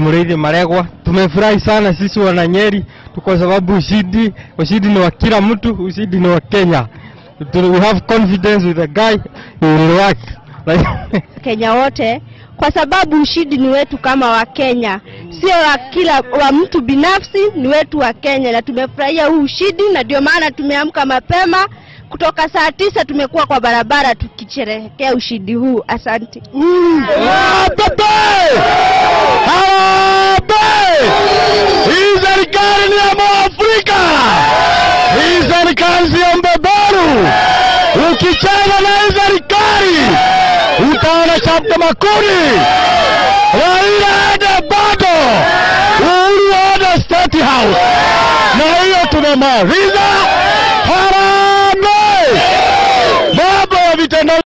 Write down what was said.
Muriithi Maregwa. Tumefurahi sana sisi wananyeri kwa sababu ushindi ushindi ni wa kila mtu, ushindi ni wa Kenya. Tu- We have confidence with the guy, he will work. Like, Kenya wote kwa sababu ushindi ni wetu kama Wakenya, sio wa kila wa mtu binafsi, ni wetu wa Kenya, na tumefurahia huu ushindi, na ndio maana tumeamka mapema kutoka saa tisa tumekuwa kwa barabara tukisherehekea ushindi huu. Asante. Harambee! Harambee! Hii serikali ni ya Mwafrika, hii serikali si ya mbeberu. Ukicheza na hii serikali utaona chapta makuni. Raila ende bado, Uhuru aende State House, na hiyo tumemaliza.